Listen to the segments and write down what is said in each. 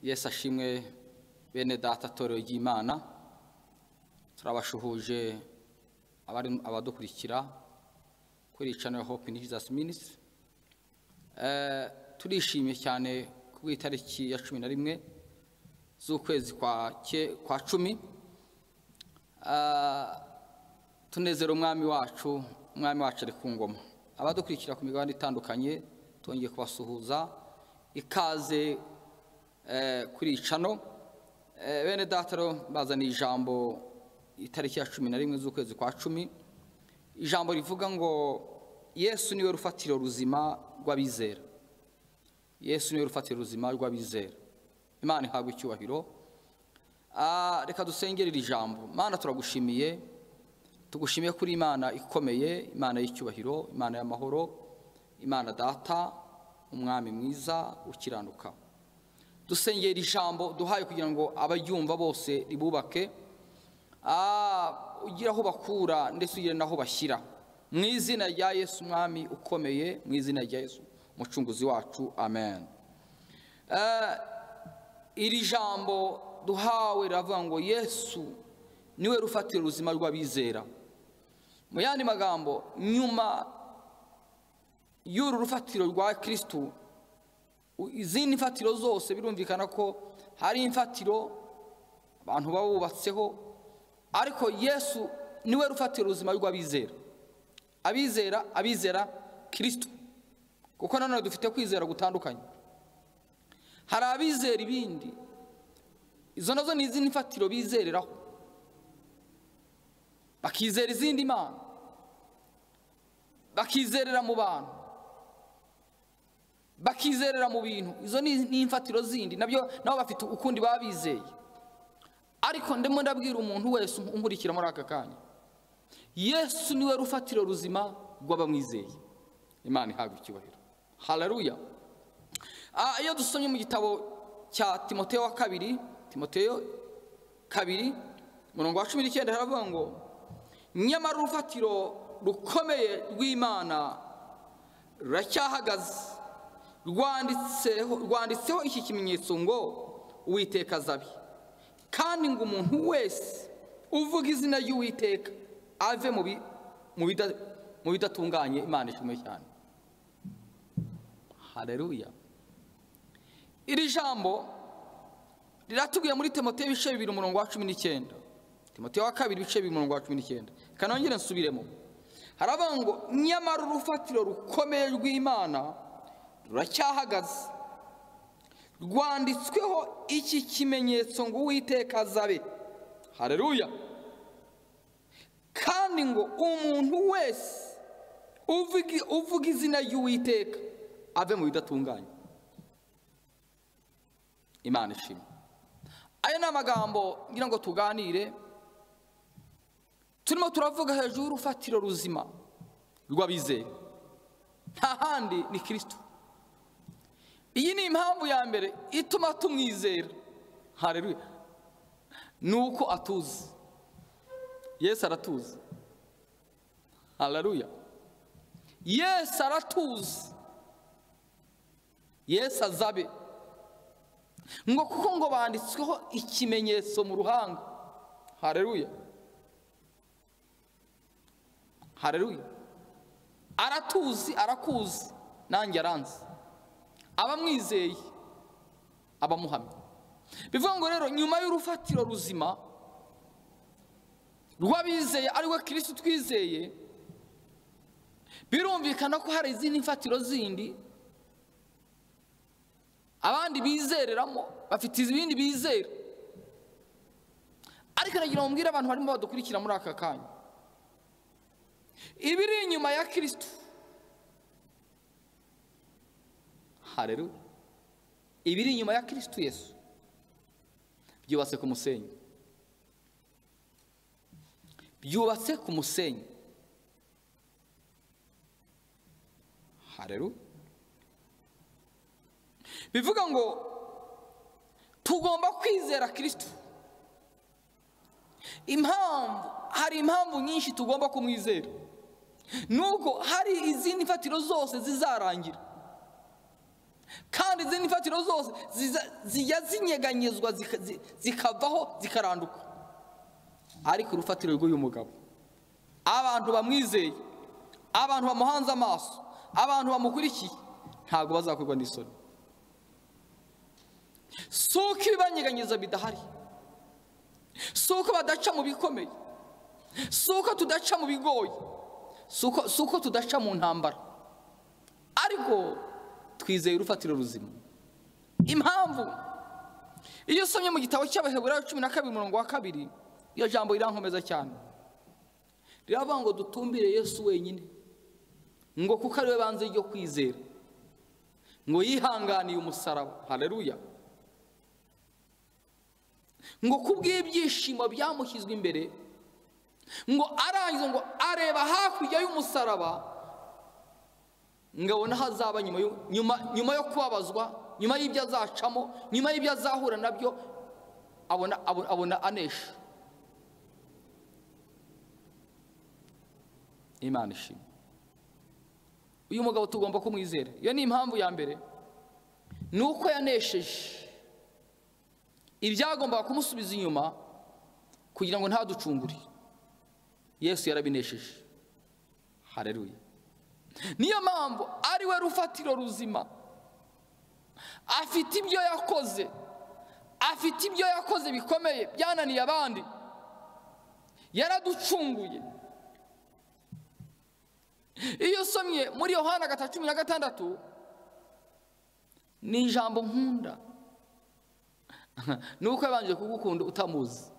yesu ashimwe bene data atorero ry'imana turabashuhuje abari abadukurikira kuri iyi channel hope in jesus ministry Eh, turishimye cyane ku itariki ya cumi na rimwe z'ukwezi kwa ke- kwa cumi Ah, tunezera umwami wacu umwami wacu ari ku ngoma abadukurikira ku migabane itandukanye twongeye kubasuhuza ikaze eh, kuri iyi cano Eh, bene dataro bazaniye ijambo itariki ya cumi na rimwe z'ukwezi kwa cumi ijambo rivuga ngo yesu niwe rufatiro ruzima rw'abizera yesu niwe rufatiro ruzima rw'abizera imana ihabwa icyubahiro Ah, reka dusengere iri jambo mana turagushimiye tugushimiye kuri imana ikomeye imana y'icyubahiro imana y'amahoro imana data umwami mwiza ukiranuka dusengera iri jambo duhaye kugira ngo abaryumva bose ribubake Ah, ugire aho bakura ndetse ugire n'aho bashyira mu izina rya yesu umwami ukomeye mu izina rya yesu umucunguzi wacu amen iri jambo duhawe riravuga ngo yesu niwe rufatira ubuzima rw'abizera mu yandi magambo nyuma y'uru rufatiro rwa kirisitu u- izindi mfatiro zose birumvikana ko hari imfatiro abantu baba bubatseho ariko yesu niwe rufatira ubuzima rw'abizera abizera abizera kirisitu kuko nanone dufite kwizera gutandukanye hari abizera ibindi izo nazo ni izindi mfatiro bizereraho bakizera izindi mana bakizerera mu bantu bakizerera mu bintu izo ni ni imfatiro zindi nabyo nabo bafite ukundi baba bizeye ariko ndimo ndabwira umuntu wese umurikira muri aka kanya yesu niwe rufatiro ruzima rw'abamwizeye imana ihabwa icyubahiro hararuya Ah, iyo dusomye mu gitabo cya timoteyo wa kabiri timoteyo kabiri umurongo wa cumi n'icyenda haravuga ngo nyamara urufatiro rukomeye rw'imana ruracyahagaze rwanditseho rwanditseho iki kimenyetso ngo uwiteka azabi kandi ngo umuntu wese uvuga izina ry'uwiteka ave mu bi- mu bida- mu bidatunganye imana ishimwe cyane hareruya iri jambo riratubwiye muri timote ibice bibiri umurongo wa cumi n'icyenda timote wa kabiri ibice bibiri umurongo wa cumi n'icyenda kanongere nsubiremo haravuga ngo nyamara urufatiro rukomeye rw'imana ruracyahagaze rwanditsweho iki kimenyetso ngo uwiteka azabe hareruya kandi ngo umuntu wese uvuga- uvuga izina ry'uwiteka ave mu bidatunganye imana ishimwe ayo ni amagambo ngira ngo tuganire turimo turavuga hejuru y'urufatiro ruzima rw'abizeye nta handi ni kirisitu iyi ni impamvu ya mbere ituma tumwizera hareruya ni uko atuzi yesu aratuzi hareruya yesu aratuzi yesu azabe ngo kuko ngo banditsweho ikimenyetso mu ruhanga hareruya hareruya aratuzi arakuzi nanjye aranzi abamwizeye abamuhamya bivuga ngo rero nyuma y'urufatiro ruzima rw'abizeye ariwe kirisitu twizeye birumvikana ko hari izindi mfatiro zindi abandi bizereramo bafite ibindi bizera ariko nagira ngo mbwire abantu barimo badukurikira muri aka kanya ibiri inyuma ya kirisitu hareruya ibiri inyuma ya kirisitu yesu byubatse ku musenyi byubatse ku musenyi hareruya bivuga ngo tugomba kwizera kirisitu impamvu hari impamvu nyinshi tugomba kumwizera nubwo hari izindi mfatiro zose zizarangira kandi zino imfatiro zose ziza- zijya zinyeganyezwa zika- zi- zikavaho zikaranduka ariko urufatiro rw'uyu mugabo abantu bamwizeye abantu bamuhanze amaso abantu bamukurikiye ntabwo bazakorwa n'isoni si uko ibibanyeganyeza bidahari si uko badaca mu bikomeye si uko tudaca mu bigoye si uko- si uko tudaca mu ntambara ariko twizeye urufatiro ruzima impamvu iyo usomye mu gitabo cy'abaheburayo cumi na kabiri umurongo wa kabiri iyo jambo rirankomeza cyane riravuga ngo dutumbire yesu wenyine ngo kuko ari we banze ryo kwizera ngo yihanganiye umusaraba hareruya ngo kubw'ibyishimo byamushyizwe imbere ngo arangiza ngo areba hakurya y'umusaraba ngo abone aho azaba nyuma yo- nyuma- nyuma yo kubabazwa nyuma y'ibyo azacamo nyuma y'ibyo azahura nabyo abona abona- abona anesha imana ishimwe uyu mugabo tugomba kumwizera iyo ni impamvu ya mbere ni uko yanesheje ibyagombaga kumusubiza inyuma kugira ngo ntaducungure yesu yarabinesheje hareruye niyo mpamvu ari we rufatiro ruzima afite ibyo yakoze afite ibyo yakoze bikomeye byananiye abandi yaraducunguye iyo usomye muri yohana gatatu cumi na gatandatu ni ijambo nkunda ni uko yabanje kugukunda utamuzi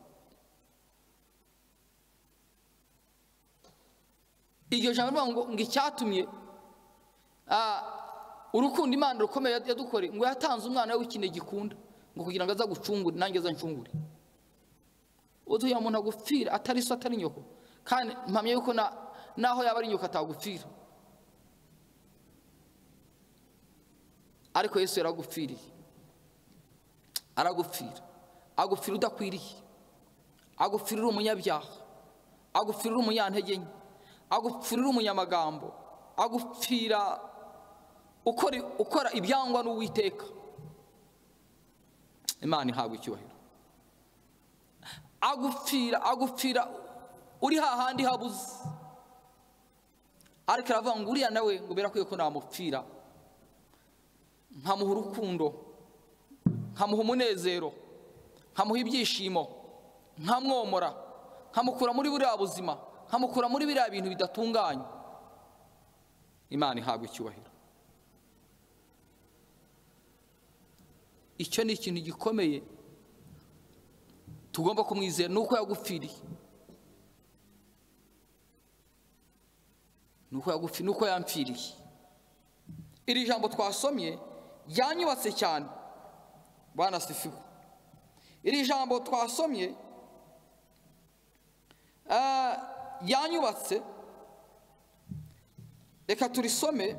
iryo jambo rivuga ngo ngo icyatumye ah, urukundo imana rukomeye yadukoreye ngo yatanze umwana we w'ikinege gikunda ngo kugira ngo aza gucungure nanjye aza ncungure utuye umuntu agupfira atari so atari nyoko kandi mpamya yuko na- naho yaba ari nyoko atagupfira ariko yesu yaragupfiriye aragupfira agupfira udakwiriye agupfira uri umunyabyaha agupfira uri umunyantege nke agupfira uri umunyamagambo agupfira ukora ukora ibyangwa n'uwiteka imana ihabwa icyubahiro agupfira agupfira uri hahandi habuze ariko aravuga ngo uriya nawe ngo birakwiye ko namupfira nkamuha urukundo nkamuha umunezero nkamuha ibyishimo nkamwomora nkamukura muri buriya buzima nkamukura muri biriya bintu bidatunganye imana ihabwa icyubahiro icyo ni ikintu gikomeye tugomba kumwizera ni uko yagupfiriye ni uko yagupfi ni uko yampfiriye iri jambo twasomye ryanyubatse cyane banasifiwe iri jambo twasomye ah, ryanyubatse reka turisome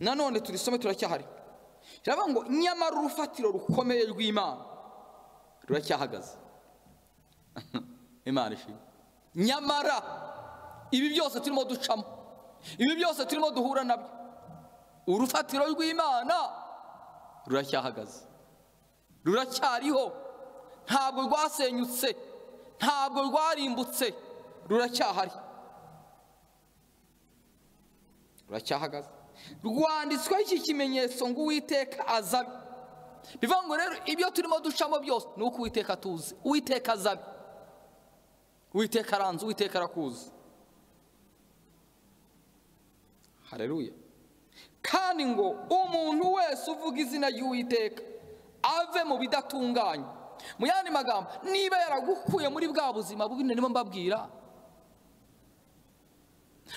nanone turisome turacyahari riravuga ngo nyamara urufatiro rukomeye rw'imana ruracyahagaze imana ishimwe nyamara ibi byose turimo ducamo ibi byose turimo duhura nabyo urufatiro rw'imana ruracyahagaze ruracyariho ntabwo rwasenyutse ntabwo rwarimbutse ruracyahari ruracyahagaze rwanditsweho iki kimenyetso ngo uwiteka azabe bivuga ngo rero ibyo turimo ducamo byose ni uko uwiteka tuzi uwiteka azabe uwiteka aranze uwiteka arakuzi hareruya kandi ngo umuntu wese uvuga izina ry'uwiteka ave mu bidatunganye mu yandi magambo niba yaragukuye muri bwa buzima bubi narimo mbabwira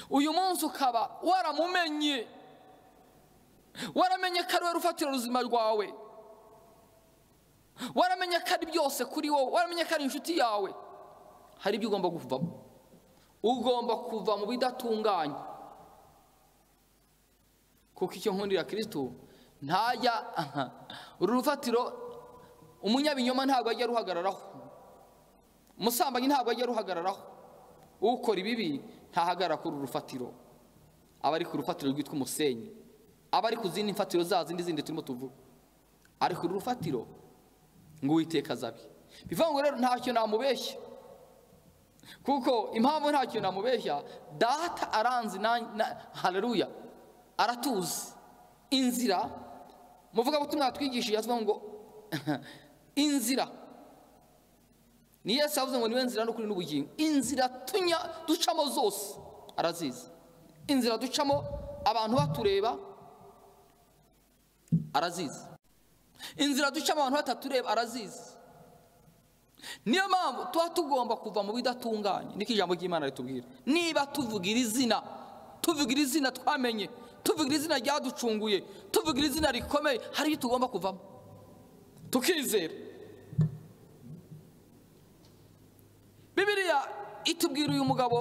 uyu munsi ukaba waramumenye waramenye ko ari we rufatira ubuzima rwawe waramenye ko ari byose kuri wowe waramenye ko ari inshuti yawe hari ibyo ugomba kuvamo ugomba kuva mu bidatunganye kuko icyo nkundira kirisitu ntajya uru rufatiro umunyabinyoma ntabwo ajya aruhagararaho umusambanyi ntabwo ajya aruhagararaho ukora ibibi ntahagarara kuri uru rufatiro aba ari ku rufatiro rwitwa umusenyi abari ku zindi mfatiro za zindi zindi turimo tuvuga ari ku rufatiro ngo uwiteka azabe bivuga ngo rero ntacyo namubeshya kuko impamvu ntacyo namubeshya data aranzi na na- haleluya aratuzi inzira muvuga butumwa twigishije avuga ngo inzira ni yesu avuze ngo niwe nzira n'ukuri n'ubugingo inzira tunya ducamo zose arazizi inzira ducamo abantu batureba arazizi inzira ducamo abantu batatureba arazizi niyo mpamvu tuba tugomba kuva mu bidatunganye niko ijambo ry'imana ritubwira niba tuvuga iri zina tuvuga iri zina twamenye tuvuga iri zina ryaducunguye tuvuga iri zina rikomeye hari ibyo tugomba kuvamo tukizera bibiriya itubwira uyu mugabo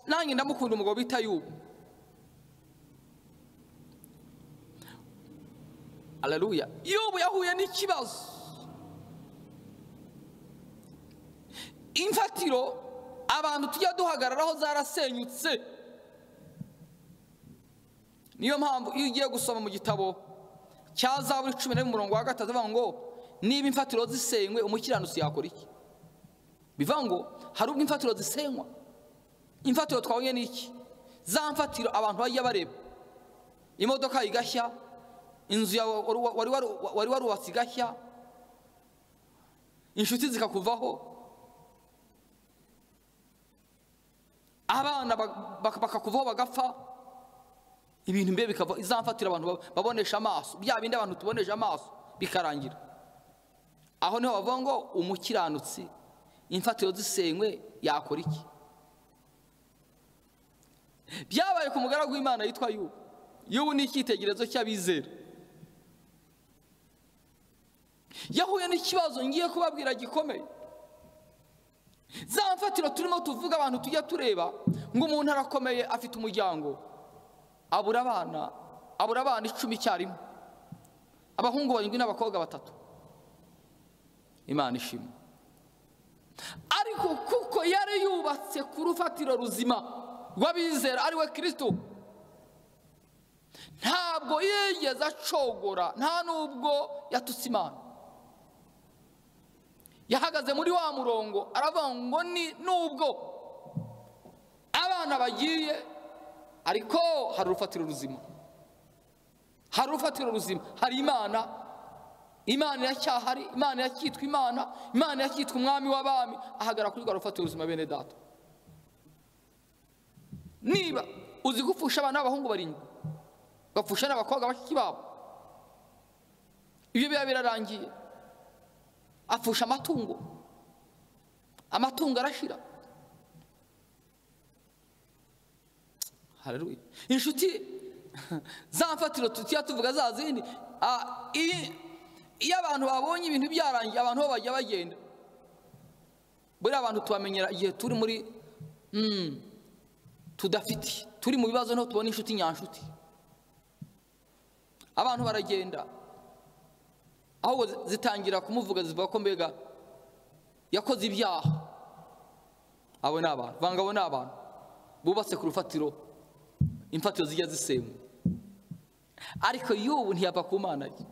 nanjye ndamukunda umugabo bita yubu aleluya yubu yahuye n'ikibazo imfatiro abantu tujya duhagararaho zarasenyutse niyo mpamvu iyo ugiye gusoma mu gitabo cya zaburi cumi n'umunani umurongo wa gatatu avuga ngo niba imfatiro zisenywe umukiranutsi yakora iki bivuga ngo hari ubwo imfatiro zisenywa imfatiro twabonye ni iki za mfatiro abantu bajya bareba imodoka igashya inzu yawe wari wa- wari waru- wari warubatse igashya inshuti zikakuvaho abana ba- bak- bakakuvaho bagapfa ibintu mbe bikava izamfatira abantu ba- babonesha amaso bya bindi abantu tubonesha amaso bikarangira aho niho bavuga ngo umukiranutsi imfatiro zisenywe yakora iki byabaye ku mugaragu w'imana yitwa yubu yubu ni icyitegererezo cy'abizera yahuye n'ikibazo ngiye kubabwira gikomeye za mfatiro turimo tuvuga abantu tujya tureba ngo umuntu arakomeye afite umuryango abura abana abura abana icumi icyarimwe abahungu barindwi n'abakobwa batatu imana ishimwe ariko kuko yari yubatse ku rufatiro ruzima rw'abizera ari we kirisito ntabwo yigeze acogora nta nubwo yatutse imana yahagaze muri wa murongo aravuga ngo ni nubwo abana bagiye ariko hari urufatiro ruzima hari urufatiro ruzima hari imana imana iracyahari imana iracyitwa imana imana iracyitwa umwami w'abami ahagara kuri rwa rufatiro ruzima bene data niba uzi gupfusha abana b'abahungu barindwi bapfusha n'abakobwa bashiki babo ibyo biba birarangiye apfusha amatungo amatungo arashira Haleluya. inshuti za mfatiro tujya tuvuga za zindi ah, iyi- iyo abantu babonye ibintu byarangiye abantu bo bajya bagenda buriya abantu tubamenyera igihe turi muri mm, tudafite turi mu bibazo niho tubona inshuti nyanshuti abantu baragenda ahubwo zi- zitangira kumuvuga zivuga ko mbega yakoze ibyaha abo ni abantu vanga abo ni abantu bubatse ku rufatiro imfatiro zijya zisenywa ariko y'ubu ntiyava ku mana ye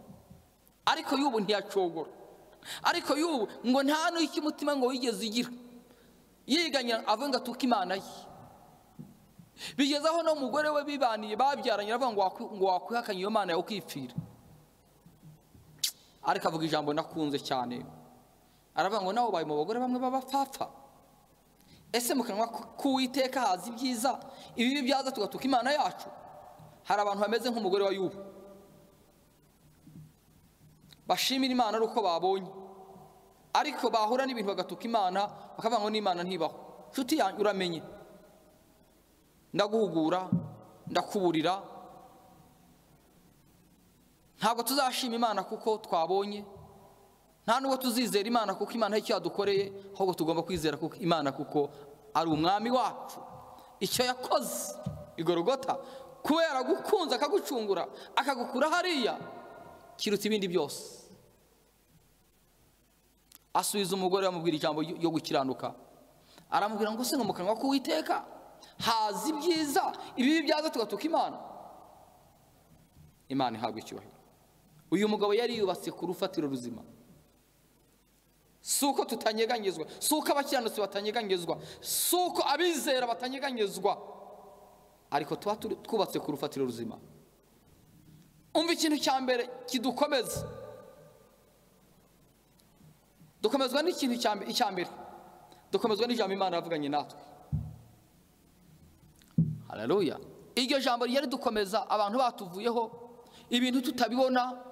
ariko y'ubu ntiyacogora ariko y'ubu ngo nta n'icyo umutima ngo wigeze ugira yiganya avuga ngo atuke imana ye bigeze aho n'umugore we bibaniye babyaranye aravuga ngo wakwi- ngo wakwihakanye iyo mana yawe ukipfira ariko avuga ijambo nakunze cyane aravuga ngo nawe ubaye mu bagore bamwe b'abapfapfa ese mu kanwa k'uwiteka haza ibyiza ibibi byaza tugatuka imana yacu hari abantu bameze nk'umugore wa yubu bashimira imana ari uko babonye ariko bahura n'ibintu bagatuka imana bakavuga ngo n'imana ntibaho nshuti yanjye uramenye ndaguhugura ndakuburira ntabwo tuzashima imana kuko twabonye nta nubwo tuzizera imana kuko imana hari icyo yadukoreye ahubwo tugomba kwizera kuko imana kuko ari umwami wacu icyo yakoze igorogota kubera gukunze akagucungura akagukura hariya kiruta ibindi byose asubiza umugore amubwira ijambo ryo gukiranuka aramubwira ngo se ngo mu kanwa k'uwiteka haza ibyiza ibibi byaza tugatuka imana imana ihabwa icyubahiro uyu mugabo yari yubatse ku rufatiro ruzima si uko tutanyeganyezwa si uko abakiranutsi batanyeganyezwa si uko abizera batanyeganyezwa ariko tuba turi- twubatse ku rufatiro ruzima umva ikintu cya mbere kidukomeza dukomezwa n'ikintu cya mbe- icya mbere dukomezwa n'ijambo imana yavuganye natwe hararuya iryo jambo ryari dukomeza abantu batuvuyeho ibintu tutabibona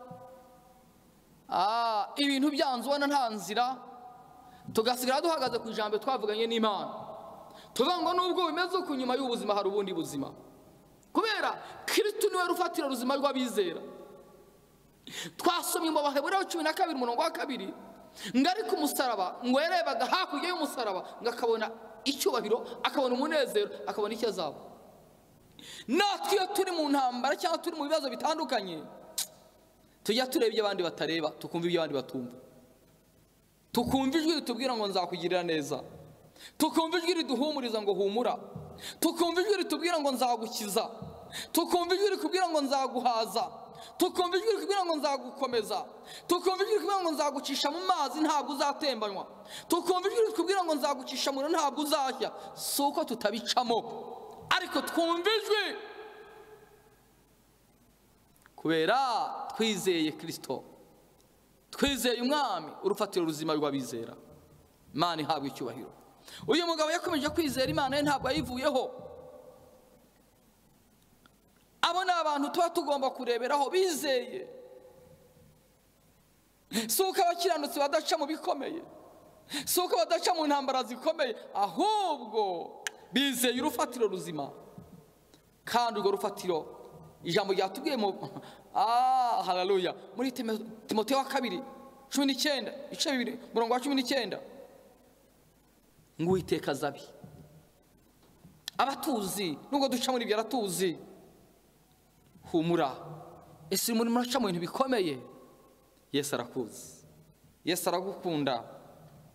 Ah, ibintu byanze ubona nta nzira tugasigara duhagaze ku ijambo twavuganye n'imana tuvuga ngo nubwo bimeze uko nyuma y'ubuzima hari ubundi buzima kubera kirisitu niwe rufatiro ruzima rw'abizera twasomye mu baheburayo cumi na kabiri umurongo wa kabiri ngo ari ku musaraba ngo yarebaga hakurya y'umusaraba ngo akabona icyubahiro akabona umunezero akabona icyo azaba natwe iyo turi mu ntambara cyangwa turi mu bibazo bitandukanye tujya tureba ibyo abandi batareba tukumva ibyo abandi batumva tukumva ijwi ritubwira ngo nzakugirira neza tukumva ijwi riduhumuriza ngo humura tukumva ijwi ritubwira ngo nzagukiza tukumva ijwi rikubwira ngo nzaguhaza tukumva ijwi rikubwira ngo nzagukomeza tukumva ijwi rikubwira ngo nzagucisha mu mazi ntabwo uzatembanywa tukumva ijwi rikubwira ngo nzagucisha mu muriro ntabwo uzashya si uko tutabicamo ariko twumva ijwi kubera twizeye kirisito twizeye umwami urufatiro ruzima rw'abizera imana ihabwa icyubahiro uyu mugabo yakomeje kwizera imana ye ntabwo yayivuyeho abo ni abantu tuba tugomba kureberaho bizeye si uko abakiranutsi badaca mu bikomeye si uko badaca mu ntambara zikomeye ahubwo bizeye urufatiro ruzima kandi urwo rufatiro ijambo ryatubwiye mu ah hararuya muri Timo- timoteyo wa kabiri cumi n'icyenda ibice bibiri umurongo wa cumi n'icyenda ngo uwiteka azabi abatuzi nubwo duca muri ibyo aratuzi humura ese urimo muraca mu bintu bikomeye yesu arakuzi yesu aragukunda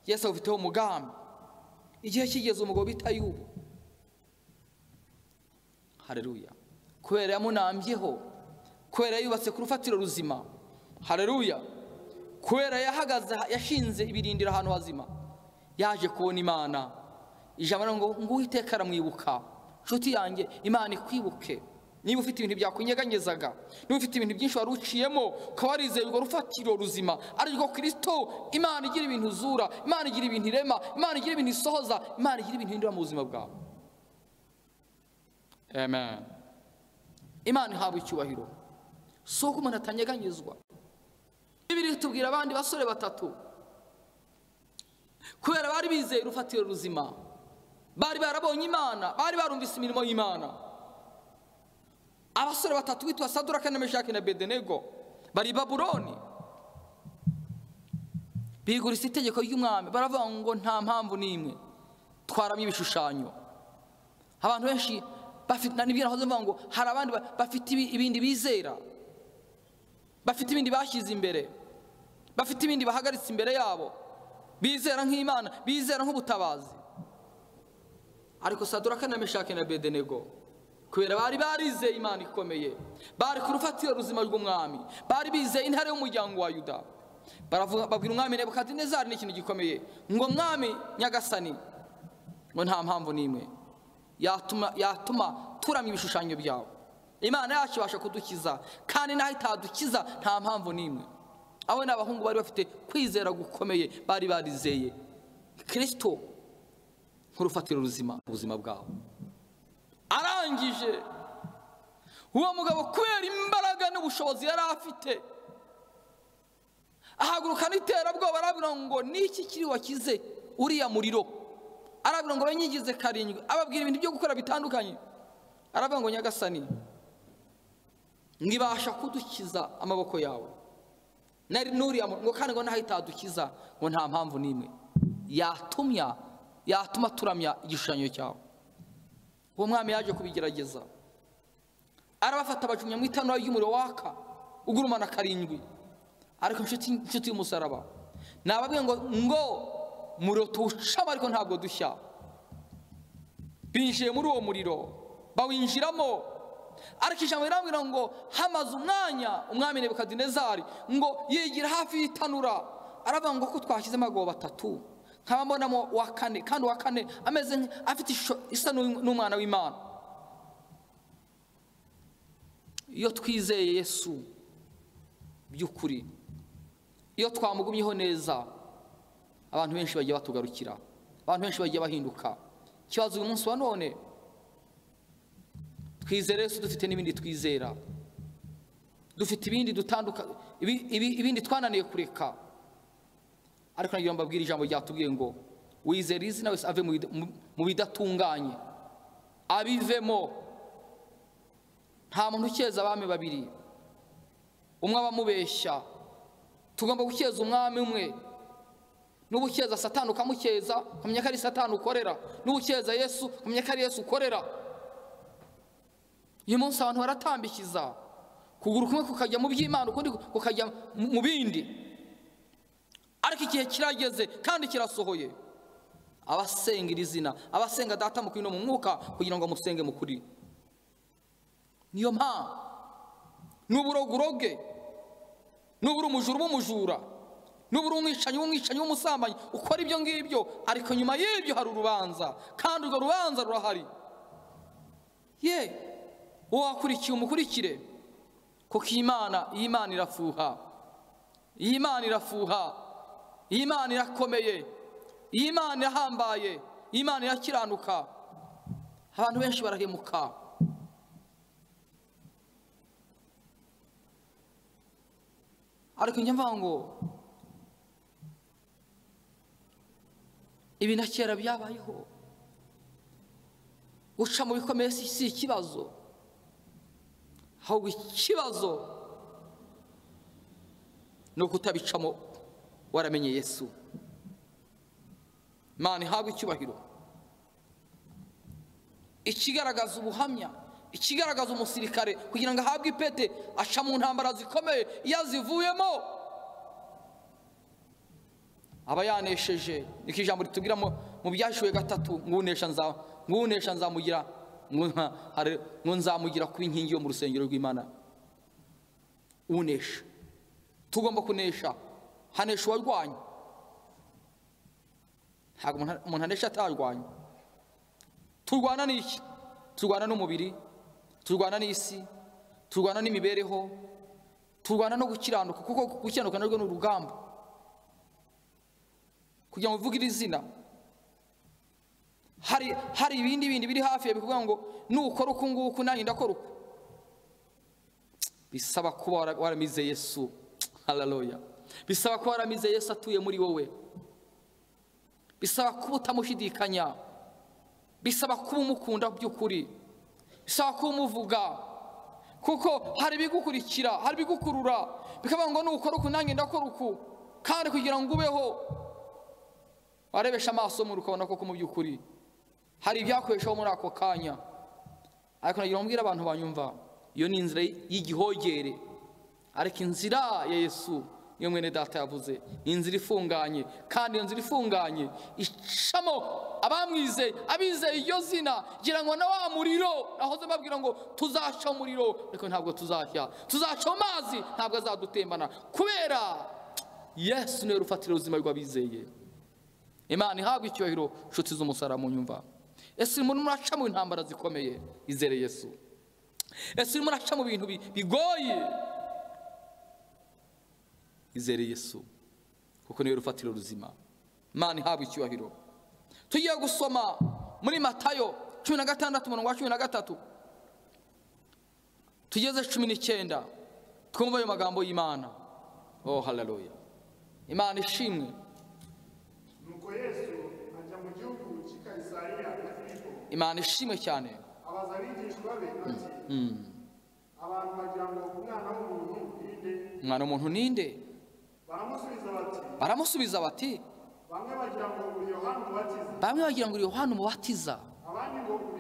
yesu agufiteho umugambi igihe kigeze umugabo bita yubu hareruya kubera yamunambyeho kubera yubatse ku rufatiro ruzima hareruya kubera yahagaze yashinze ibirindiro ahantu hazima yaje kubona imana ijambo riravuga ngo ngo uwiteka aramwibuka nshuti yanjye imana ikwibuke niba ufite ibintu byakunyeganyezaga niba ufite ibintu byinshi wari uciyemo ukaba warizeye urwo rufatiro ruzima arirwo kirisito imana igira ibintu uzura imana igira ibintu irema imana igira ibintu isohoza imana igira ibintu ihindura mu buzima bwawe amen imana ihabwa icyubahiro si uko umuntu atanyeganyezwa bibiri tubwira abandi basore batatu kubera bari bizeye urufatiro ruzima bari barabonye imana bari barumvise imirimo y'imana abasore batatu bitwa saduraka na meshaki na bedenego bari i babuloni bigurisa itegeko ry'umwami baravuga ngo nta mpamvu n'imwe twaramo ibishushanyo abantu benshi bafite na nibyo nahoze mvuga ngo hari abandi ba- bafite ibi- ibindi bizera bafite ibindi bashyize imbere bafite ibindi bahagaritse imbere yabo bizera nk'imana bizera nk'ubutabazi ariko saduraka na meshake na bedenego kubera bari barizeye imana ikomeye bari ku rufatiro ruzima rw'umwami bari bizeye intare y'umuryango wa yuda baravuga babwira umwami nebukadinezari n'ikintu gikomeye ngo mwami nyagasani ngo nta mpamvu n'imwe yatuma yatuma turamya ibishushanyo byawe imana yacu ibasha kudukiza kandi n'aho itadukiza nta mpamvu n'imwe abo ni abahungu bari bafite kwizera gukomeye bari barizeye kirisito nk'urufatiro ruzima ubuzima bwabo arangije uwo mugabo kubera imbaraga n'ubushobozi yari afite ahaguruka n'iterabwoba arabwira ngo niki kiri wakize uriya muriro arabwira ngo banyigize karindwi ababwira ibintu byo gukora bitandukanye arabwira ngo nyagasani ngibasha kudukiza amaboko yawe nari nuriya mu- ngo kandi ngo naho itadukiza ngo nta mpamvu n'imwe yatumya yatuma turamya igishushanyo cyawe uwo mwami yaje kubigerageza arabafata bacumya mu itanura ry'umuriro waka ugurumana karindwi ariko inshuti inshuti y'umusaraba nababwiye ngo ngo muriro tuwucamo ariko ntabwo dushya binjiye muri uwo muriro bawinjiramo ariko ijambo rirambwira ngo hamaze umwanya umwami nebukadinezari ngo yigira hafi y'itanura aravuga ngo ko twashyizemo agobo atatu nkaba mbonamo uwa kane kandi uwa kane ameze nk- afite ishusho isa n'u- n'umwana w'imana iyo twizeye yesu by'ukuri iyo twamugumyeho neza abantu benshi bagiye batugarukira abantu benshi bagiye bahinduka ikibazo uyu munsi wa none twizere yesu dufite n'ibindi twizera dufite ibindi dutanduka ibi- ibi- ibindi twananiye kureka ariko nagira ngo mbabwire ijambo ryatubwiye ngo wizera izina wese ave mu bida- mu- mu bidatunganye abivemo nta muntu ukeza abami babiri umwe aba amubeshya tugomba gukeza umwami umwe nuba ukeza satani ukamukeza ukamenya ko ari satani ukorera nuba ukeza yesu ukamenya ko ari yesu ukorera uyu munsi abantu baratambikiza ukuguru kumwe kukajya mu by'imana ukundi kukajya mu mu bindi ariko igihe kirageze kandi kirasohoye abasenga iri zina abasenga data mu kuri no mu mwuka kugira ngo musenge mu kuri niyo mpamvu n'uburogoroge nuba uri umujura uba umujura nuba uri umwicanyi uba umwicanyi w'umusambanyi ukora ibyo ngibyo ariko nyuma y'ibyo hari urubanza kandi urwo rubanza rurahari ye uwo wakurikiye umukurikire kuko iyi Mana iyi Mana irafuha iyi Mana irafuha iyi Mana irakomeye iyi Mana irahambaye iyi Mana irakiranuka abantu benshi barahemuka ariko njya mvuga ngo ibi na kera byabayeho guca mu bikomeye si si ikibazo ahubwo ikibazo ni ukutabicamo waramenye yesu imana ihabwa icyubahiro ikigaragaza ubuhamya ikigaragaza umusirikare kugira ngo ahabwe ipete aca mu ntambara zikomeye iyo azivuyemo aba yanesheje niko ijambo ritubwira mu mu byashiwe gatatu ngunesha nza- ngunesha nzamugira ngo nka- hare- ngo nzamugira kuba inkingi yo mu rusengero rw'imana unesha tugomba kunesha hanesha uwarwanya ntabwo umuntu- umuntu anesha atarwanya turwana n'iki turwana n'umubiri turwana n'isi turwana n'imibereho turwana no gukiranuka kuko gukiranuka narwo ni urugamba kugira ngo uvuge iri zina hari hari ibindi bindi biri hafi ya bikuvuga ngo nukora uku nguku nanjye ndakora uku bisaba kuba wara- waramize yesu hararoya bisaba kuba waramize yesu atuye muri wowe bisaba kuba utamushidikanya bisaba kuba umukunda by'ukuri bisaba kuba umuvuga kuko hari ibigukurikira hari ibigukurura bikavuga ngo nukora uku nanjye ndakora uku kandi kugira ngo ubeho warebesha amaso mu ukabona koko mu by'ukuri hari ibyakoreshaho muri ako kanya ariko nagira ngo mbwire abantu banyumva iyo ni inzira y'igihogere ariko inzira ya yesu niyo mwene data yavuze ni inzira ifunganye kandi iyo nzira ifunganye icamo abamwizeye abizeye iryo zina ngira ngo na wa muriro nahoze mbabwira ngo tuzaca umuriro ariko ntabwo tuzashya tuzaca mu mazi ntabwo azadutembana kubera yesu niwe rufatira ubuzima rw'abizeye imana ihabwa icyubahiro nshuti z'umusara mu nyumva ese umuntu muraca mu ntambara zikomeye izere yesu ese urimo uraca mu bintu bi- bigoye izere yesu kuko niwe rufatiro ruzima imana ihabwa icyubahiro tugiye gusoma muri matayo cumi na gatandatu umurongo wa cumi na gatatu tugeze cumi n'icyenda twumva ayo magambo y'imana oh hararuya imana ishimwe nuko yesu ajya mu gihugu cy'i kayisariya ya filipo imana ishimwe cyane abaza abigishwa be ati abantu bagira ngo umwana w'umuntu ni nde umwana w'umuntu ninde baramusubiza bati baramusubiza bati bamwe bagira ngo uri yohana umubatiza bamwe bagira ngo uri yohana umubatiza abandi ngo uri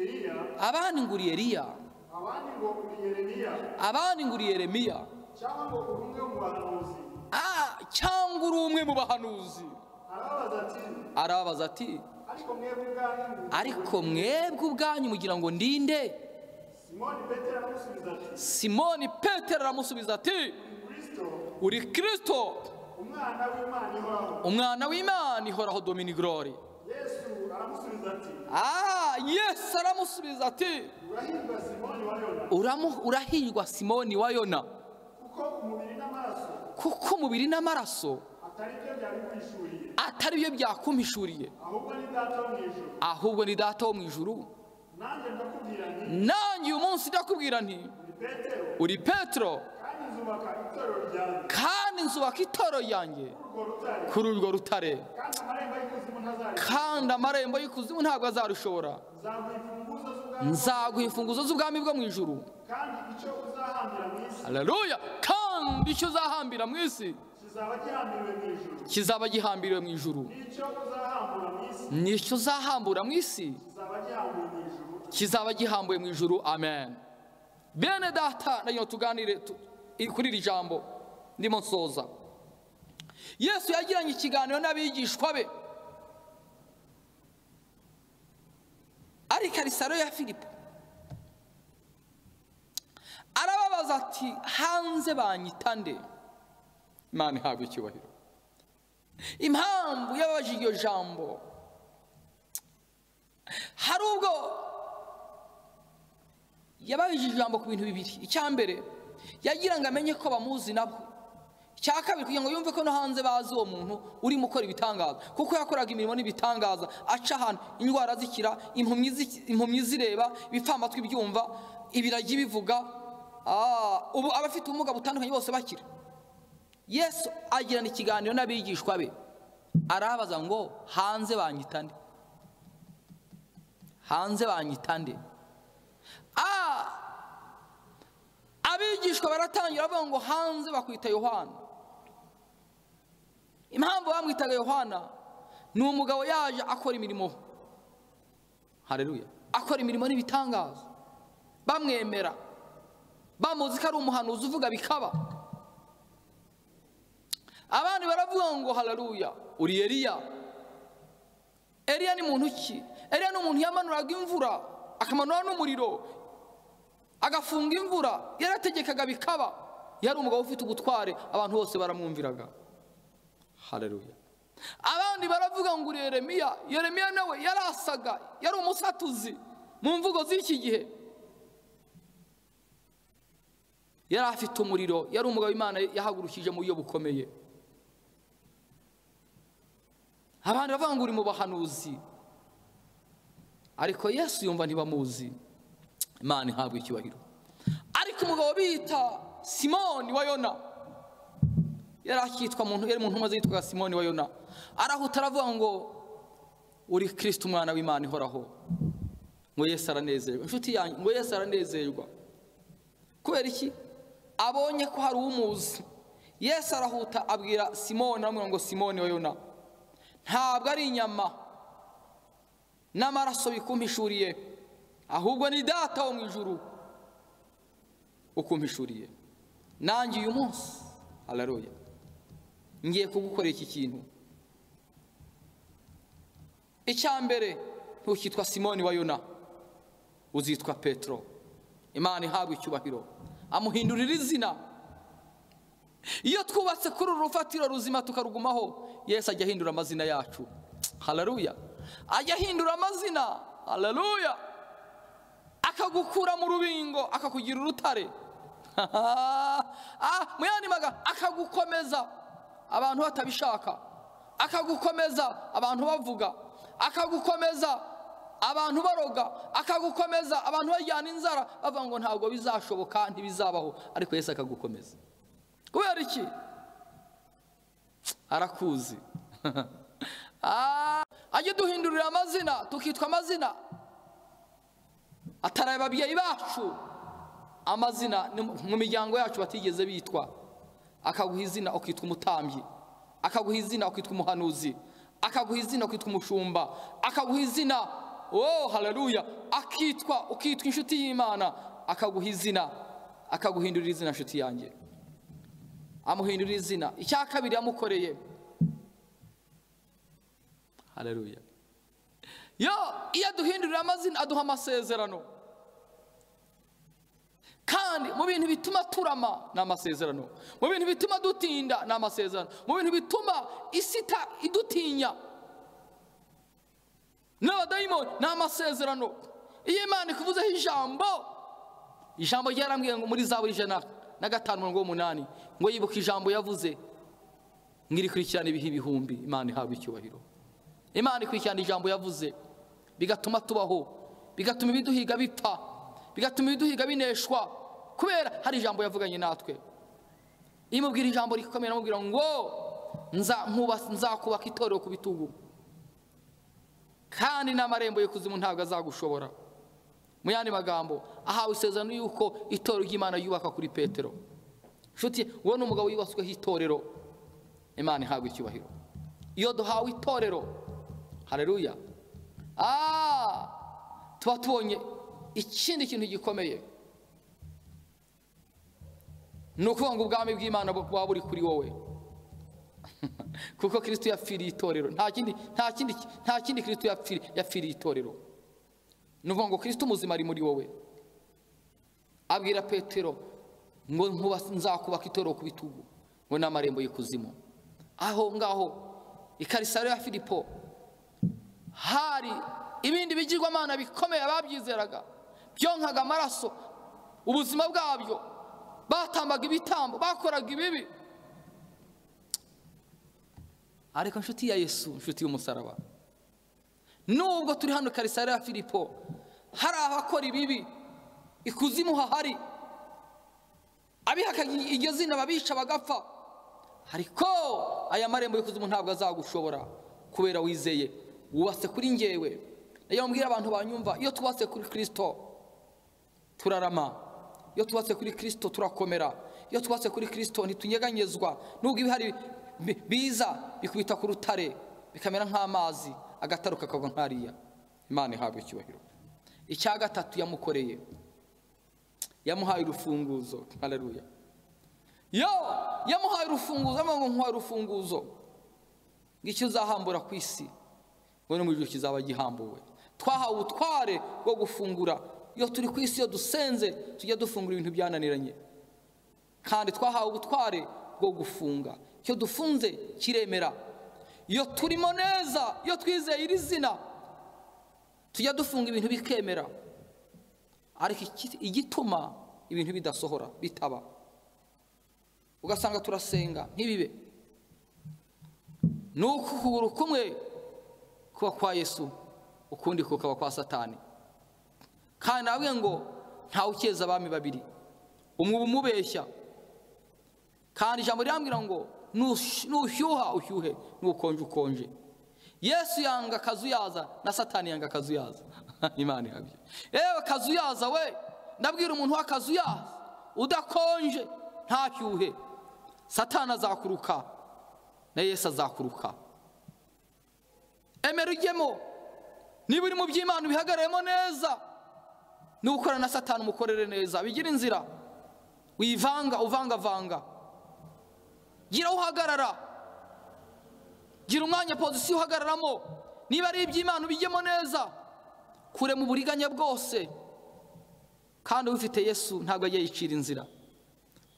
eliya abandi ngo uri eliya abandi ngo uri yeremiya abandi ngo uri yeremiya cyangwa ngo uri umwe mu bahanuzi Ah, cyangwa uri umwe mu bahanuzi arababaza ati arababaza ati ariko mwebwe ubwanyu ariko mwebwe ubwanyu mugira ngo ndinde si simoni petero aramusubiza ati simoni petero aramusubiza ati kristo uri kirisito umwana w'imana ihoraho umwana w'imana ihoraho domini gorori yesu aramusubiza ati Ah, yesu aramusubiza ati urahirwa simoni wa yona "Uramu- urahirwa simoni wa yona kuko umubiri n'amaraso kuko umubiri n'amaraso atari byo byari bihishuriye atari byo byakumpishuriye ahubwo ni data wo mu ijuru ahubwo ni data wo mu ijuru nanjye ndakubwira nti nanjye uyu munsi ndakubwira nti ni petero uri petero kandi nzubaka itorero ryanjye kandi nzubaka itoro ryanjye urwo rutare kuri urwo rutare kandi amarembo y'ikuzimu ntazareka kandi amarembo y'ikuzimu ntabwo azarushobora nzaguha imfunguzo z'ubwami nzaguha imfunguzo z'ubwami bwo mu ijuru kandi icyo uzahambira mu isi haleluya kandi icyo uzahambira mu isi kizaba gihambiriwe mu ijuru kizaba gihambiriwe mu ijuru n'icyo uzahambura mu isi nicyo uzahambura mu isi kizaba gihambuwe mu ijuru kizaba gihambuwe mu ijuru amen bene data nayo tuganire tu- i- kuri iri jambo ndimo nsoza yesu yagiranye ikiganiro n'abigishwa be ari karisaro ya filipo arababaza ati hanze banyita nde imana ihabwa icyubahiro impamvu yababaje iryo jambo hari ubwo yababije ijambo ku bintu bibiri icya mbere yagira ngo amenye ko bamuzi nabo icya kabiri kugira ngo yumve ko no hanze bazi uwo muntu urimo ukora ibitangaza kuko yakoraga imirimo n'ibitangaza aca ahantu indwara zikira impumyi zi- impumyi zireba ibipfamatwi byumva ibiragi bivuga ah, ubu abafite ubumuga butandukanye bose bakira yesu agirana ikiganiro n'abigishwa be arabaza ngo hanze banyitande hanze banyitande Ah! abigishwa baratangira bavuga ngo hanze bakwita yohana impamvu bamwitaga yohana ni umugabo yaje akora imirimo hareruya akora imirimo n'ibitangaza bamwemera bamuzi ko ari umuhanuzi uvuga bikaba abandi baravuga ngo hareruya uri eliya eliya ni muntu ki eliya ni umuntu yamanuraga imvura akamanura n'umuriro agafunga imvura yarategekaga bikaba yari umugabo ufite ubutware abantu bose baramwumviraga hareruya abandi baravuga ngo uri yeremiya yeremiya nawe yarasaga yari umusatuzi mu mvugo z'iki gihe yari afite umuriro yari umugabo imana yahagurukije mu buryo bukomeye abandi baravuga ngo uri mu bahanuzi ariko yesu yumva ntibamuzi imana ihabwa icyubahiro ariko umugabo bita simoni wa yona yari akitwa muntu yari mu ntumwa zitwaga simoni wa yona arahuta aravuga ngo uri kirisito umwana w'imana ihoraho ngo yesu aranezerwa inshuti yanjye ngo yesu aranezerwa kubera iki abonye ko hari umuzi yesu arahuta abwira simoni aramubwira ngo simoni wa yona ntabwo ari inyama n'amaraso bikumpishuriye ahubwo ni data wo mu ijuru ukumpishuriye nanjye uyu munsi hararoya ngiye kugukorera iki kintu icya mbere ntukitwa simoni wa yona uzitwa petero imana ihabwa icyubahiro amuhindurira izina iyo twubatse kuri uru rufatiro ruzima tukarugumaho yesu ajya ahindura amazina yacu hararuya ajya ahindura amazina hararuya akagukura mu rubingo akakugira urutare Ah, mu yandi magambo akagukomeza abantu batabishaka akagukomeza abantu bavuga akagukomeza abantu baroga akagukomeza abantu bajyana inzara bavuga ngo ntabwo bizashoboka ntibizabaho ariko yesu akagukomeza kubera iki arakuzi Ah, ajye duhindurira amazina tukitwa amazina ataraye ababyeyi bacu amazina ni mu mu miryango yacu batigeze bitwa akaguha izina ukitwa umutambyi akaguha izina ukitwa umuhanuzi akaguha izina ukitwa umushumba akaguha izina oh haleluya akitwa ukitwa inshuti y'imana akaguha izina akaguhindurira izina nshuti yanjye amuhindurira izina icya kabiri yamukoreye haleluya yo iyo aduhindurira amazina aduha amasezerano kandi mu bintu bituma turama ni amasezerano mu bintu bituma dutinda ni amasezerano mu bintu bituma isi ita- idutinya n'abadayimoni ni amasezerano iyo imana ikuvuzeho ijambo ijambo ryarambwiye ngo muri zaburi ijana na gatanu mirongo umunani ngo yibuka ijambo yavuze ngo irikurikirana ibihe ibihumbi imana ihabwa icyubahiro imana ikurikirana ijambo yavuze bigatuma tubaho bigatuma ibiduhiga bipfa bigatuma ibiduhiga bineshwa kubera hari ijambo yavuganye natwe iyo umubwira ijambo rikomeye aramubwira ngo "Nza- nkuba- nzakubaka itorero ku bitugu kandi n'amarembo y'ikuzimu ntabwo azagushobora mu yandi magambo ahawe isezerano y'uko itorero ry'imana yubaka kuri petero nshuti wowe ni umugabo wibasweho itorero imana ihabwa icyubahiro iyo duhawe itorero hareruya Ah! tuba tubonye ikindi kintu gikomeye ni ukuvuga ngo ubwami bw'imana buba buri kuri wowe kuko kirisito yapfiriye itorero nta kindi nta kindi nta kindi kirisito yapfiriye yapfiriye itorero ni ukuvuga ngo kirisito umuzima ari muri wowe abwira petero ngo nkuba- nzakubaka itorero ku bitugu ngo n'amarembo y'ikuzimu aho ngaho i karisariya ya filipo hari ibindi bigirwamana bikomeye ababyizeraga byonkaga amaraso ubuzima bwabyo batambaga ibitambo bakoraga ibibi ariko inshuti ya yesu inshuti y'umusaraba nubwo turi hano karisariya ya filipo hari abakora ibibi ikuzimu hahari abihaka iryo zina babica bagapfa ariko aya marembo y'ikuzimu ntabwo azagushobora kubera wizeye wubatse kuri ngewe nayo mbwira abantu banyumva iyo tubatse kuri kirisito turarama iyo tubatse kuri kirisito turakomera iyo tubatse kuri kirisito ntitunyeganyezwa nubwo ibihari bi- biza bikubita ku rutare bikamera nk'amazi agataro kakagwa nk'ariya imana ihabwa icyubahiro icya gatatu yamukoreye yamuhaye urufunguzo haleluya yo yamuhaye urufunguzo avuga ngo nkuhaye urufunguzo ngo icyo uzahambura ku isi ngo no mu ijuru kizaba gihambuwe twahawe ubutware bwo gufungura iyo turi ku isi iyo dusenze tujya dufungura ibintu byananiranye kandi twahawe ubutware bwo gufunga icyo dufunze kiremera iyo turimo neza iyo twizeye iri zina tujya dufunga ibintu bikemera ariko iki- igituma ibintu bidasohora bitaba ugasanga turasenga ntibibe ni uko ukuguru kumwe kuba kwa yesu ukundi kukaba kwa satani kandi nabwe ngo ntawe ukeza abami babiri umwe uba umubeshya kandi ijambo rirambwira ngo "Nush- nushyuha ushyuhe nukonje ukonje yesu yanga akazu yaza na satani yanga akazu yaza imana ihabye yewe akazu yaza we ndabwira umuntu w'akazu yaza udakonje ntashyuhe satani azakuruka na yesu azakuruka emera ujyemo niba uri mu by'imana ubihagararemo neza niba ukorana na satani umukorere neza bigira inzira wivanga uvangavanga gira aho uhagarara gira umwanya pozisiyo uhagararamo niba ari iby'imana ubijyemo neza kure mu buriganya bwose kandi ufite yesu ntabwo ajya yicira inzira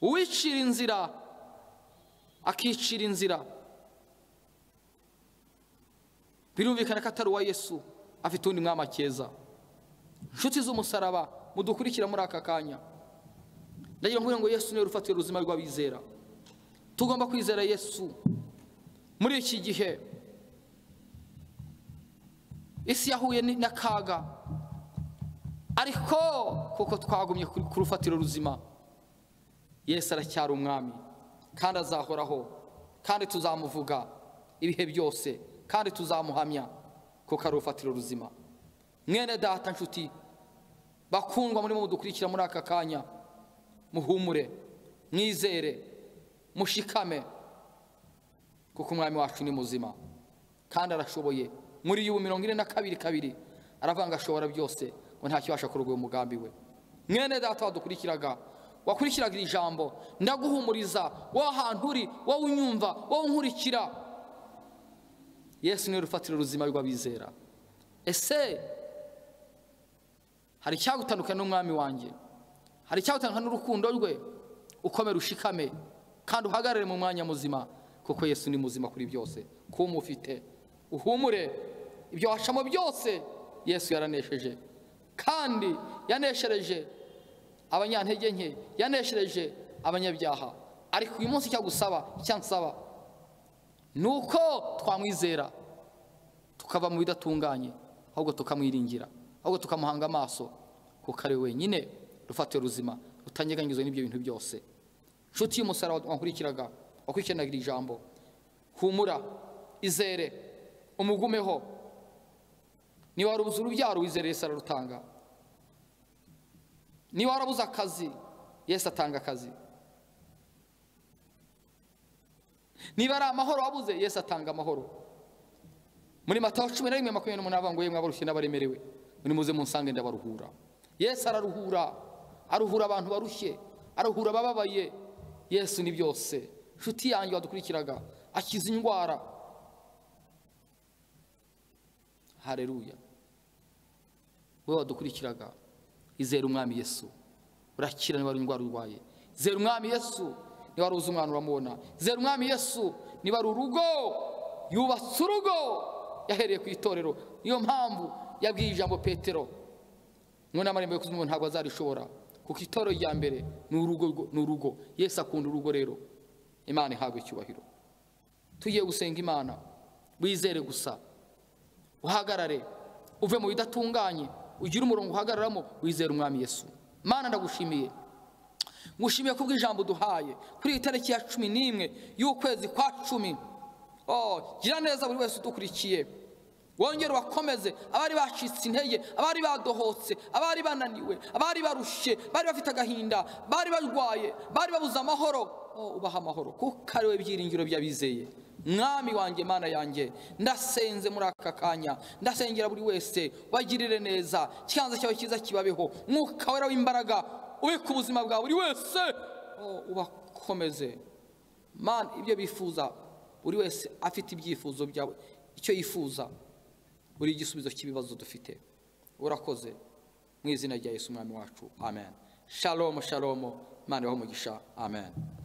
uwicira inzira akicira inzira birumvikana ko atari uwa yesu afite undi mwami akeza inshuti z'umusaraba mudukurikira muri aka kanya ndagira ngo ngo yesu niwe rufatiro ruzima rw'abizera tugomba kwizera yesu muri iki gihe isi yahuye ni- n'akaga ariko kuko twagumye ku ku rufatiro ruzima yesu aracyari umwami kandi azahoraho kandi tuzamuvuga ibihe byose kandi tuzamuhamya kuko ari urufatiro ruzima mwene data nshuti bakundwa murimo mudukurikira muri aka kanya muhumure mwizere mushikame kuko umwami wacu ni muzima kandi arashoboye muri yubu mirongo ine na kabiri kabiri aravuga ngo ashobora byose ngo nta kibasha kurogoya umugambi we mwene data wadukurikiraga wakurikiraga iri jambo ndaguhumuriza wowe ahantu uri wowe unyumva wowe unkurikira yesu niwe rufatiro ruzima rw'abizera ese hari icyagutandukanya n'umwami wanjye hari icyawutandukanya n'urukundo rwe ukomere ushikame kandi uhagarare mu mwanya muzima kuko yesu ni muzima kuri byose kuba umufite uhumure ibyo washamo byose yesu yaranesheje kandi yaneshereje abanyantege nke yaneshereje abanyabyaha ariko uyu munsi icyo agusaba icyo ansaba ni uko twamwizera tukava mu bidatunganye ahubwo tukamwiringira ahubwo tukamuhanga amaso kuko ari we wenyine rufatiye ruzima rutanyeganyizwa n'ibyo bintu byose inshuti y'umusaraba wankurikiraga wakurikiranaga iri jambo humura izere umugumeho niba warabuze urubyaro wizere yesu ararutanga niba warabuze akazi yesu atanga akazi niba ari amahoro wabuze yesu atanga amahoro muri mataho cumi na rimwe makumyabiri n'umunani avuga ngo yemwe abarushye n'abaremerewe muri muze munsange ndabaruhura yesu araruhura aruhura abantu barushye aruhura abababaye yesu ni byose inshuti yanjye wadukurikiraga akiza indwara hareruya wowe wadukurikiraga izera umwami yesu urakira niba ari indwara urwaye zera umwami yesu niba ari uzi umwana uramubona zera umwami yesu niba ari urugo yubatse urugo yahereye ku itorero niyo mpamvu yabwiye ijambo petero ngo n'amarembo yo kuzimu ntabwo azarishobora kuko itorero rya mbere ni urugo ni urugo yesu akunda urugo rero imana ihabwa icyubahiro tugiye gusenga imana wizere gusa uhagarare uve mu bidatunganye ugire umurongo uhagararamo wizere umwami yesu mana ndagushimiye ngushimiye ku bw'ijambo duhaye kuri iyi tariki ya cumi n'imwe y'ukwezi kwa cumi oh gira neza buri wese udukurikiye wongere ubakomeze abari bacitse intege abari badohotse abari bananiwe abari barushye bari bafite agahinda bari barwaye bari babuze amahoro ubaha amahoro kuko ari we byiringiro by'abizeye mwami wanjye mana yanjye ndasenze muri aka kanya ndasengera buri wese bagirire neza ikiganza cyawe cyiza kibabeho mwuka wera w'imbaraga ubika ubuzima bwa buri wese ubakomeze mana ibyo bifuza buri wese afite ibyifuzo byawe icyo yifuza buri igisubizo cy'ibibazo dufite urakoze mu izina rya Yesu umwami wacu amen shalomo shalomo mwana umugisha amen